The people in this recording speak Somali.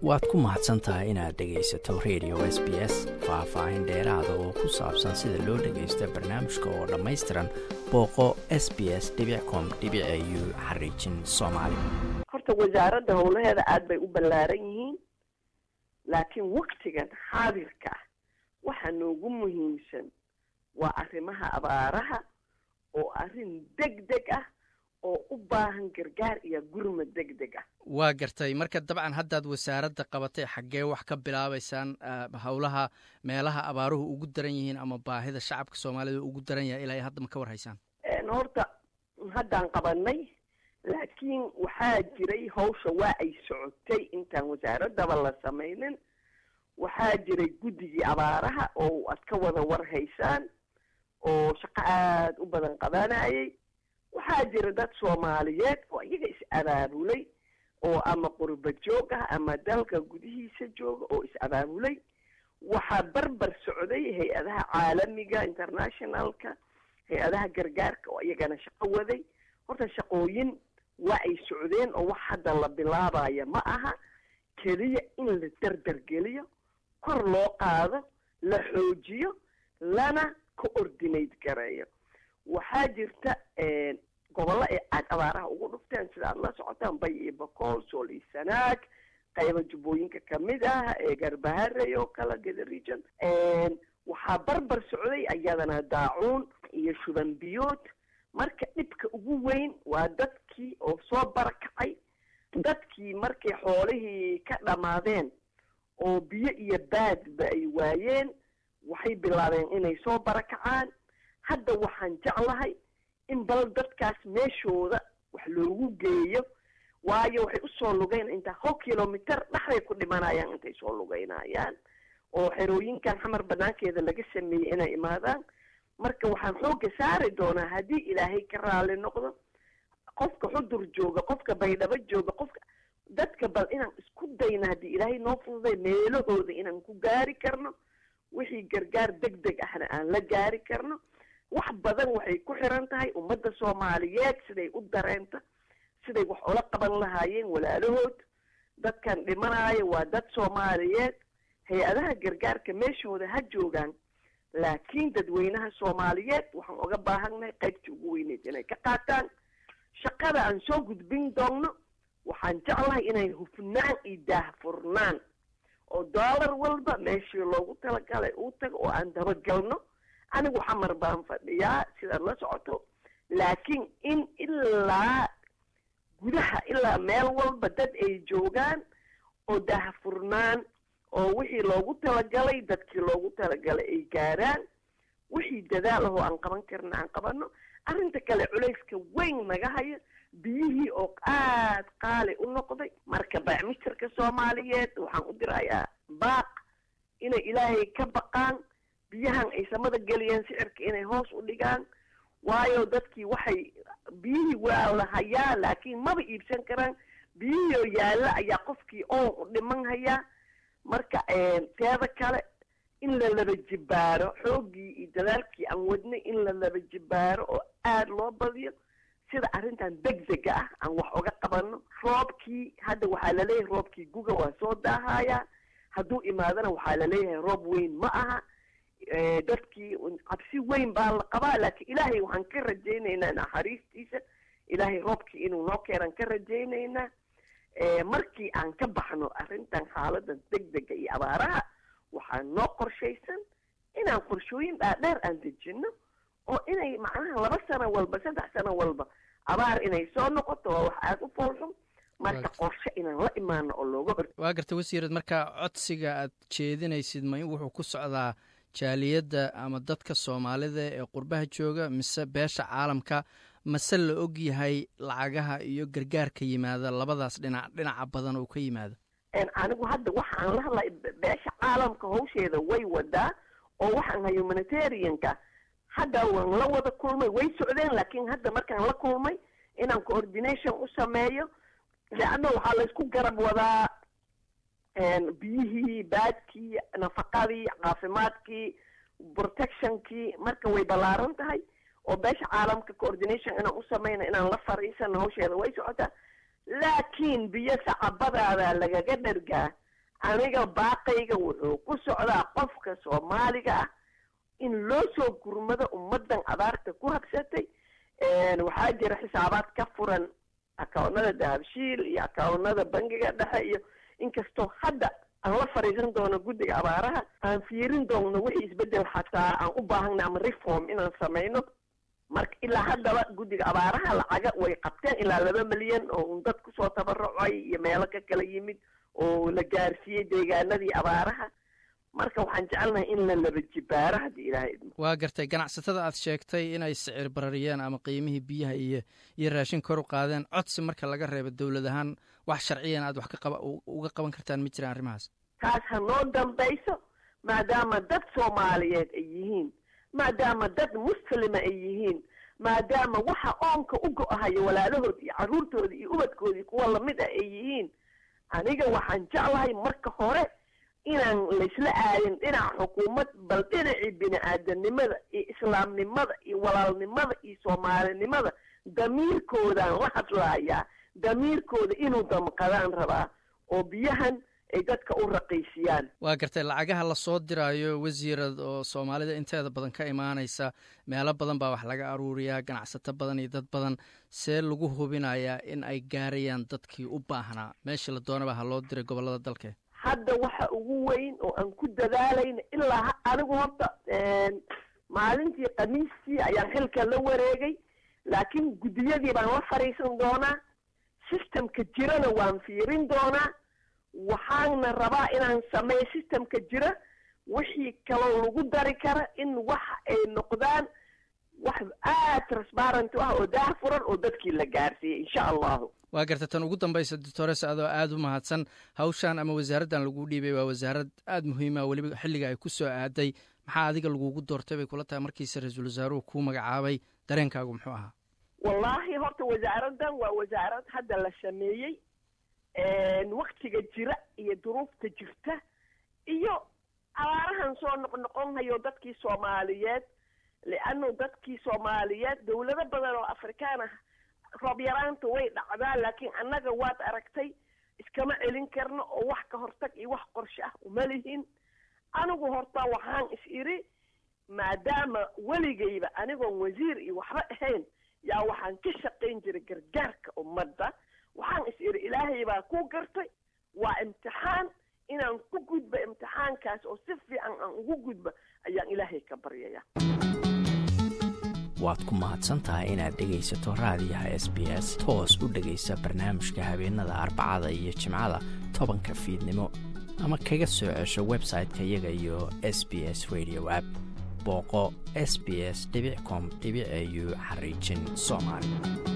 waad ku mahadsan tahay inaad dhegaysato radio s b s faah-faahin dheeraada oo ku saabsan sida loo dhagaysto barnaamijka oo dhammaystiran booqo s b s com u xariijin soomaali horta wasaaradda howlaheeda aada bay u ballaaran yihiin laakiin waktigan xaadirka ah waxaa noogu muhiimsan waa arrimaha abaaraha oo arrin deg deg ah oo u baahan gargaar iyo gurmad deg deg ah waa gartay marka dabcan haddaad wasaaradda qabatay xaggee wax ka bilaabaysaan howlaha meelaha abaaruhu ugu daran yihiin ama baahida shacabka soomaalida ugu daran yahay ilaa hadda ma ka warhaysaan horta haddaan qabanay laakiin waxaa jiray hawsha waa ay socotay intaan wasaaraddaba la samaynin waxaa jiray guddigii abaaraha oo aad ka wada warhaysaan oo shaqo aada u badan qabanayay waxaa jira dad soomaaliyeed oo iyaga is abaabulay oo ama qurba joog ah ama dalka gudihiisa jooga oo is abaabulay waxaa barbar socday hay-adaha caalamiga internationalka hay-adaha gargaarka oo iyagana shaqo waday horta shaqooyin waa ay socdeen oo wax hadda la bilaabaya ma aha keliya in la derdergeliyo kor loo qaado la xoojiyo lana coordinate gareeyo waxaa jirta gobollo ay aada abaaraha ugu dhufteen sida aada la socotaan bay iyo bakool sool iyo sanaag qayba jubbooyinka kamid ah ee garbaharey oo kale geda region waxaa barbar socday iyadana daacuun iyo shuban biyood marka dhibka ugu weyn waa dadkii oo soo barakacay dadkii markay xoolihii ka dhammaadeen oo biyo iyo baadba ay waayeen waxay bilaabeen inay soo barakacaan hadda waxaan jeclahay in bal dadkaas meeshooda wax loogu geeyo waayo waxay usoo lugeyn intaa hal kilometer dhexday ku dhimanayaan intay soo lugeynayaan oo xerooyinkan xamar banaankeeda laga sameeyey inay imaadaan marka waxaan xoogga saari doonaa haddii ilaahay ka raali noqdo qofka xudur jooga qofka baydhabo jooga qofka dadka bal inaan isku dayna haddii ilaahay noo fududay meelahooda inaan ku gaari karno wixii gargaar deg deg ahna aan la gaari karno wax badan waxay ku xiran tahay ummadda soomaaliyeed siday u dareenta siday wax ula qaban lahaayeen walaalahood dadkan dhimanaayo waa dad soomaaliyeed hay-adaha gargaarka meeshooda ha joogaan laakiin dadweynaha soomaaliyeed waxaan uga baahannahay qaybtii ugu weyneyd inay ka qaataan shaqada aan soo gudbin doonno waxaan jeclahay inay hufnaan iyo daahfurnaan oo dollar walba meeshii loogu talagalay uu tago oo aan dabagalno anigu xamar baan fadhiyaa sidaad la socoto laakiin in ilaa gudaha ilaa meel walba dad ay joogaan oo daahfurnaan oo wixii loogu talagalay dadkii loogu talagalay ay gaaraan wixii dadaal ahoo aan qaban karna aan qabanno arrinta kale culayska weyn naga haya biyihii oo aada qaali u noqday marka baacmisterka soomaaliyeed waxaan u dirayaa baaq inay ilaahay ka baqaan biyahan ay samada geliyeen sicirka inay hoos u dhigaan waayo dadkii waxay biyihii waa la hayaa laakiin maba iibsan karaan biyihii oo yaalla ayaa qofkii oon u dhiman hayaa marka teeda kale in la laba jibaaro xooggii iyo dadaalkii aan wadnay in la laba jibaaro oo aada loo badiyo sida arrintan deg dega ah aan wax uga qabanno roobkii hadda waxaa laleeyahay roobkii guga waa soo daahayaa hadduu imaadana waxaa laleeyahay roob weyn ma aha dadkii cabsi weyn baa la qabaa laakiin ilaahay waxaan ka rajaynaynaa naxariistiisa ilaahay roobkii inuu noo keenan ka rajaynaynaa markii aan ka baxno arrintan xaaladan deg dega iyo abaaraha waxaa noo qorshaysan inaan qorshooyin dhaadheer aan dejino oo inay macnaha laba sano walba saddex sano walba abaar inay soo noqoto waa wax aada u foolxun marka qorshe inaan la imaano oo looga hor waa garta wasiirad marka codsiga aad jeedinaysid ma in wuxuu ku socdaa jaaliyadda ama dadka soomaalida ee qurbaha jooga mise beesha caalamka mase la og yahay lacagaha iyo gargaarka yimaada labadaas dhinac dhinaca badan oo ka yimaada anigu hadda waxaan la hadlay beesha caalamka hawsheeda way wadaa oo waxaan hay humanitarianka hadda waan la wada kulmay way socdeen laakiin hadda markaan la kulmay inaan coordination u sameeyo leanna waxaa laysku garab wadaa biyihii baadkii nafaqadii caafimaadkii protectionkii marka way ballaaran tahay oo beesha caalamka coordination inaan u sameyno inaan la fariisano hawsheeda way socotaa laakiin biyo sacabadaada lagaga dhargaa aniga baaqayga wuxuu ku socdaa qofka soomaaliga ah in loo soo gurmado ummaddan abaarta ku habsatay waxaa jira xisaabaad ka furan akawnada dahabshiil iyo akawnada bangiga dhexe iyo inkastoo hadda aan la fadhiisan doono guddiga abaaraha aan fiirin doonno wixii isbeddel xataa aan u baahana ama reform inaan samayno marka ilaa haddaba guddiga abaaraha lacaga way qabteen ilaa laba milyan oo un dad kusoo tabarucay iyo meelo ka kala yimid oo la gaarsiiyey deegaanadii abaaraha marka waxaan jecelnahay in la laba jibaaro haddii ilaahay idmo waa gartay ganacsatada aad sheegtay inay sicir barariyeen ama qiimihii biyaha iyo iyo raashin kor u qaadeen codsi marka laga reebo dowlad ahaan wax sharciyan aad wax ka qaba uga qaban kartaan ma jiraan arrimahaas taas ha noo dambayso maadaama dad soomaaliyeed ay yihiin maadaama dad muslima ay yihiin maadaama waxa oonka u go-ahayo walaalahood iyo carruurtooda iyo ubadkoodii kuwa lamid ah ay yihiin aniga waxaan jeclahay marka hore inaan laysla aadin dhinaca xukuumad bal dhinacii bini aadanimada iyo islaamnimada iyo walaalnimada iyo soomaalinimada damiirkoodaan la hadlaayaa damiirkooda inuu damqadaan rabaa oo biyahan ay dadka u raqiisiyaan waa gartay lacagaha lasoo diraayo wasiirad oo soomaalida inteeda badan ka imaanaysa meelo badan baa wax laga aruuriyaa ganacsato badan iyo dad badan see lagu hubinayaa in ay gaarayaan dadkii u baahnaa meeshii la doonaba ha loo diray gobollada dalke hadda waxa ugu weyn oo aan ku dadaalayna ilaa anigu horta maalintii khamiistii ayaan xilka la wareegay laakiin guddiyadii baan la fadhiisan doonaa systemka jirana waan fiirin doonaa waxaana rabaa inaan sameeyo systemka jira wixii kaloo lagu dari kara in waxa ay noqdaan wax aad transparent ah oo daah furan oo dadkii la gaarsiiyey insha allahu waa garta tan ugu dambaysa doctores adoo aada u mahadsan hawshan ama wasaaraddan lagu dhiibay waa wasaarad aada muhiima weliba xilliga ay ku soo aaday maxaa adiga lagugu doortay bay kula tahay markiise ra-iisul wasaaruhu kuu magacaabay dareenkaagu muxuu ahaa wallaahi horta wasaaraddan waa wasaarad hadda la sameeyey waktiga jira iyo duruufta jirta iyo abaarahan soo noqnoqonhayo dadkii soomaaliyeed liannu dadkii soomaaliyeed dowlado badan oo afrikaan ah roob yaraanta way dhacdaa laakiin annaga waad aragtay iskama celin karno oo wax ka hortag iyo wax qorshe ah uma lihin anigu horta waxaan is idhi maadaama weligayba anigoon wasiir iyo waxba ahayn yaa waxaan ka shaqayn jiray gargaarka ummadda waxaan is idhi ilaahay baa ku gartay waa imtixaan inaan ku gudba imtixaankaas oo si fiican aan ugu gudba ayaan ilaahay ka baryaya waad ku mahadsantahay inaad dhegaysato raadiyaha s b s toos u dhegaysa barnaamijka habeenada arbacada iyo jimcada tobanka fiidnimo ama kaga soo cesho website-ka iyaga iyo s b s radio app booqo s b s com au xariijin soomaali